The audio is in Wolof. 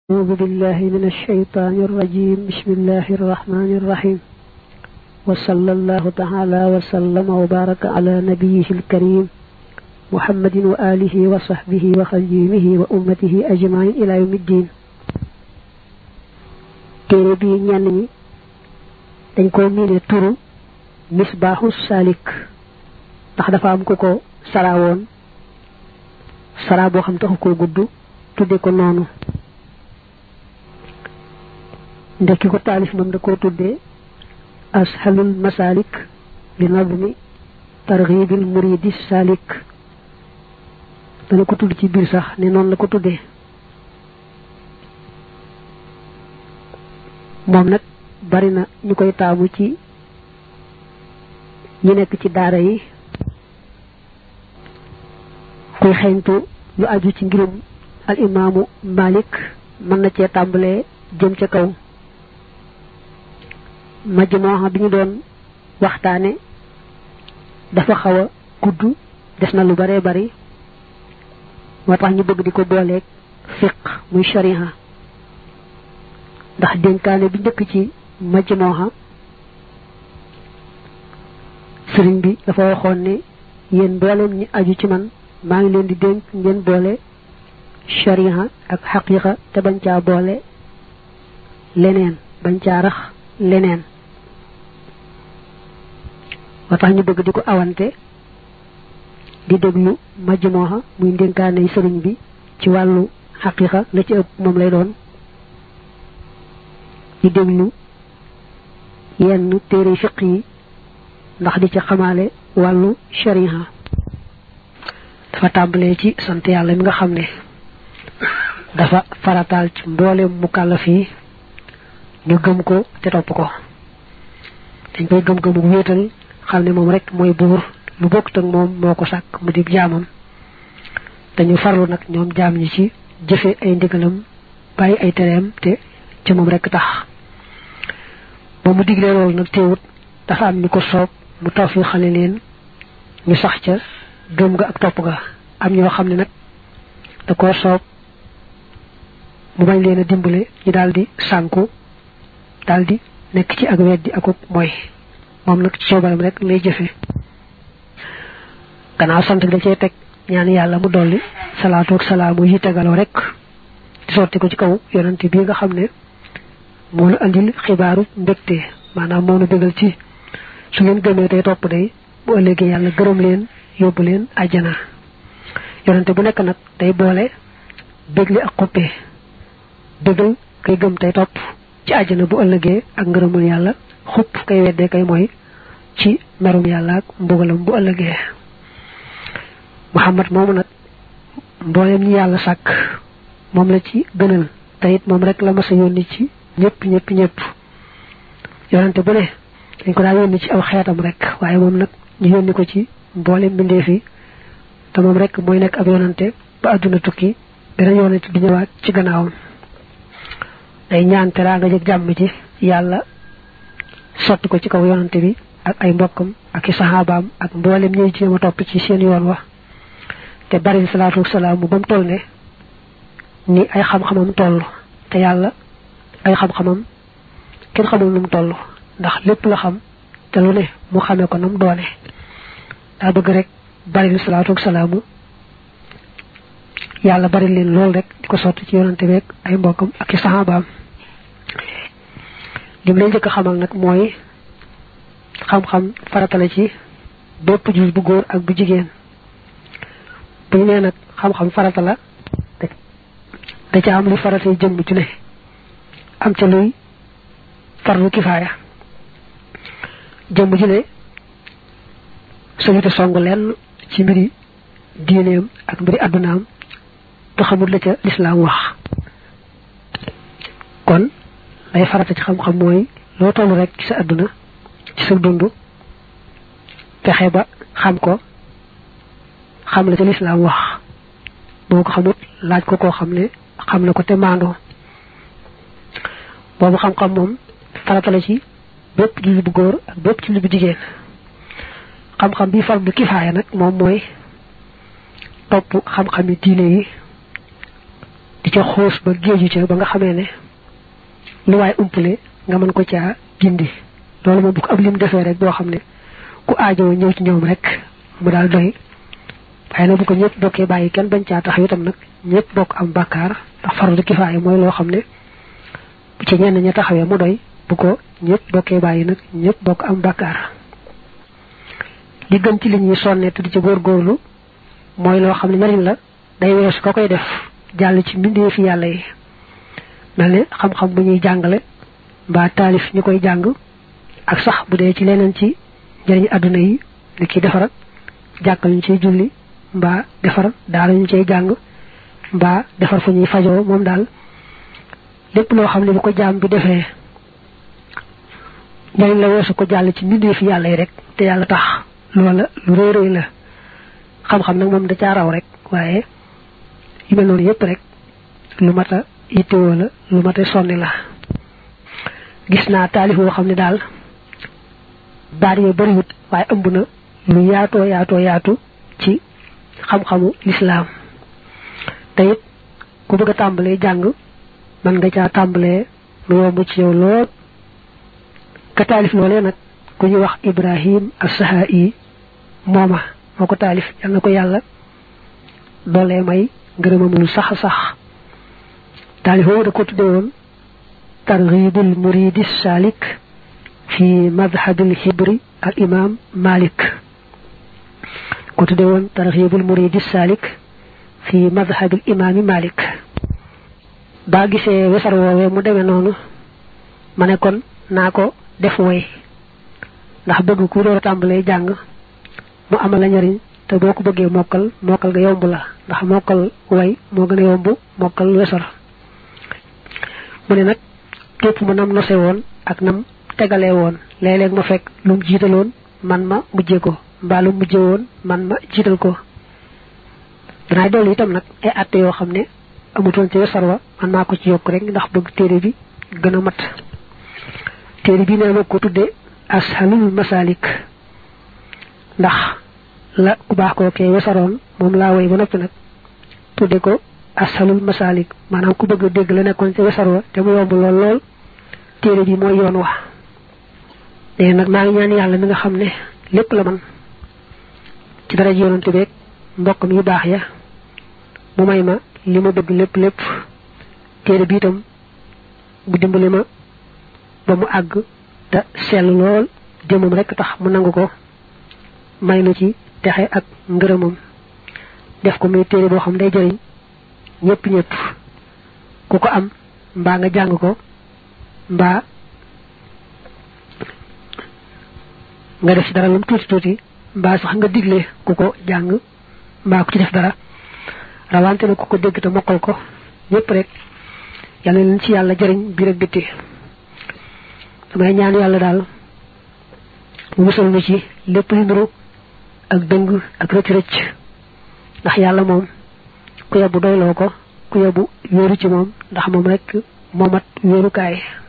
أعوذ بالله من الشيطان الرجيم بسم الله الرحمن الرحيم وصلى الله تعالى وسلم وبارك على نبيه الكريم محمد وآله وصحبه وخديمه وأمته أجمعين إلى يوم الدين téere bi ñenn ñi dañ ko miine turu misbaaxu salik ndax dafa am ko ko saraawoon saraa boo xam taxu koo gudd tudde ko noonu ndekki ko taalif moom da koo tuddee ashalul masalik li nadmi targhibil muridi salik dana ko tudd ci biir sax ne noonu la ko tuddee moom nag bari na ñu koy taamu ci ñi nekk ci daara yi kuy xeeñtu lu aju ci ngirum al imaamu malik mën na cee tàmbalee jëm ca kaw majmuha bi ñu doon waxtaane dafa xaw a gudd des na lu bare bari moo tax ñu bëgg di ko booleeg fiq muy shariha ndax dénkaane bi njëkk ci majmuha sëriñ bi dafa waxoon ne yéen mbooleem ñi aju ci man maa ngi leen di dénk ngeen boole shariha ak xaqiqa te bañ caa boole leneen bañ caa rax leneen moo tax ñu bëgg di ko awante di déglu majmuha muy ndénkaane sëriñ bi ci wàllu xaqiqa la ci ëpp moom lay doon di déglu yenn téere fiq yi ndax di ca xamaale wàllu shariha dafa tàmbalee ci sant yàlla mi nga xam ne dafa farataal ci mboolem mukallaf yi ñu gëm ko te topp ko dañ koy gëm-gëmu wéetal xam ne moom rek mooy buur lu bokkut ak moom moo ko sàkk mu di jaamam dañu farlu nag ñoom jaam ñi ci jëfe ay ndigalam bàyyi ay tereem te ci moom rek tax ba mu diglee loolu nag teewut dafa am ñu ko soob mu taw fi xale leen ñu sax ca gëm nga ak topp ga am ñoo xam ne nag da koo soob mu bañ leen a dimbale ñu daal di sànku daal di nekk ci ak weddi akuk mooy moom nag ci coobaram rek lay jëfe gannaaw sant da cee teg ñaan yàlla mu dolli salaatu ak salaamu yi tegaloo rek di sotti ko ci kaw yonante bi nga xam ne moo nu andil xibaaru mbégte maanaam moo nu bégal ci su ngeen gëmee tey topp day bu ëllëgee yàlla gërëm leen yóbbu leen àjjana yonante bu nekk nag day boole bégli ak xuppe bégal kay gëm tey topp ci àjjana bu ëllëgee ak ngërëmul yàlla xupp kay weddee kay mooy ci merum yàlla ak mbugalam bu ëllëgee muhammad moomu nag mboolem ñi yàlla sàkk moom la ci gënal te it moom rek la mas a yónni ci ñëpp ñëpp ñëpp yonante bu ne dañ ko daa yónni ci aw xeetam rek waaye moom nag ñu yónni ko ci mboolem mbindeef yi te moom rek mooy nekk ab yonante ba àdduna tukki beneen yonante di ñëwaat ci gannaawam day ñaan teraanga jëg jàmm ji yàlla sotti ko ci kaw yonante bi ak ay mbokkam ak i saxaabaam ak mboolem ñuy jéem a topp ci seen yoon wa te bari salaatu salaamu ba mu toll ne ni ay xam-xamam toll te yàlla ay xam-xamam kenn xamul nu mu toll ndax lépp la xam te lu ne mu xamee ko nam doone daa bëgg rek bari salaatu salaamu yàlla bari leen lool rek di ko sotti ci yonante beeg ay mbokkam ak i saxaabaam lim lay njëkk a xamal nag mooy xam-xam faratale ci bépp jus bu góor ak bu jigéen bu ñu nee nag xam-xam farata la da ca am lu faratee jëmm ju ne am ca luy farlu kifaaya jëmm ju ne sañute song lenn ci mbiri diineem ak mbiri addunaam te xamul la ca lislaam wax kon lay farata ci xam-xam mooy loo toll rek ci sa adduna ci sa dund fexe ba xam ko xam la ca lislaam wax boo ko xamut laaj ko koo xam ne xam na ko te maandoo boobu xam-xam moom farata la ci bépp julli bu góor ak bépp julli bu jigéen xam-xam bi fardu kifaaya nag moom mooy topp xam-xami diine yi di ca xoos ba géeju ca ba nga xamee ne lu waay umpale nga mën ko caa gindi loolu moom bu ko ab lim defee rek boo xam ne ku aajoo ñëw ci ñoom rek mu daal doy waaye nag bu ko ñëpp bokkee bàyyi kenn bañ caa tax itam nag ñëpp bokk am bàkkaar ndax fardu kifaaya mooy loo xam ne bu ci ñenn ña taxawee mu doy bu ko ñëpp bokkee bàyyi nag ñëpp bokk am bàkkaar li gën ci li ñuy sonne te di ci góorgóorlu mooy loo xam ne njariñ la day weesu ko koy def jàll ci mbindee fi yàlla yi mel ne xam-xam bu ñuy jàngale mbaa taalif ñu koy jàng ak sax bu dee ci leneen ci njariñ àdduna yi ni ki defar jàkkal ñu ciy julli mbaa defar daara ñu cay jàng mbaa defar fu ñuy fajoo moom daal lépp loo xam ne bu ko jaam bi defee njariñ la weesu ko jàll ci mbindee fi yàlla yi rek te yàlla tax loola lu rëy rëy la xam-xam nag moom da caa raw rek waaye yu mel noonu yëpp rek lu mat a yittewoo la lu mat a sonni la gis naa taalif boo xam ne daal baat yooyu bariwut waaye ëmb na lu yaatoo yaatoo yaatu ci xam-xamu lislaam te it ku bëgg a tàmbalee jàng mën nga caa tàmbalee lu yomb ci yow lool ka taalif loolee nag ku ñu wax ibrahim as-Saha'i mooma moo ko taalif yal na ko yàlla doolee may ngërëmam lu sax sax taalif boobu da ko tudde woon targhibul muridi salik fi madhabil hibri al imam malik ko tudde woon targhibul muridi salik fi madhabil imami malik baa gisee wesar woowee mu demee noonu ma ne kon naa ko def woy ndax bëgg ku door a tàmbalee jàng mu amal la njariñ te boo ko bëggee mokkal mokkal nga yomb la ndax mokkal way moo gën a yomb mokkal wesar mu ne nag képp mu nam nose woon ak nam tegalee woon léeg-léeg ma fekk lu mu jiitaloon man ma mujjee ko mbaa lu mujje woon man ma jiital ko danaay dolli itam nag ay àtte yoo xam ne amutoon ci wesar wa man maa ko ci yokk rek ndax bëgg téere bi gën a mat téere bi nee ma ko tudde ashalul masalik ndax la ku baax koo kee wesaroon moom laa woy ba noppi nag tudde ko ashalul masalik maanaam ku bëgg a dégg la nekkoon ci wesar wa te mu yomb lool lool téere bi mooy yoon wax léegi nag maa ngi ñaan yàlla mi nga xam ne lépp la man ci dara ji yonante beeg mbokkam yu baax ya mu may ma li ma bëgg lépp lépp téere bi itam bu dimbali ma ba mu àgg te sell lool jëmam rek tax mu nangu ko may nu ci texe ak ngërëmam def ko muy téere boo xam day jëriñ ñëpp ñëpp ku ko am mbaa nga jàng ko mbaa nga def ci dara lu mu tuuti tuuti mbaa sax nga digle ku ko jàng mbaa ku ci def dara rawante na ku ko dégg te mokkal ko ñëpp rek yàlla leen ci yàlla jëriñ biir ak bitti damay ñaan yàlla daal mu musal nu ci lépp lu nuru ak dëng ak rëcc rëcc ndax yàlla moom ku yebbu doyloo ko ku yebbu wéeru ci moom ndax moom rek moomat wéerukaay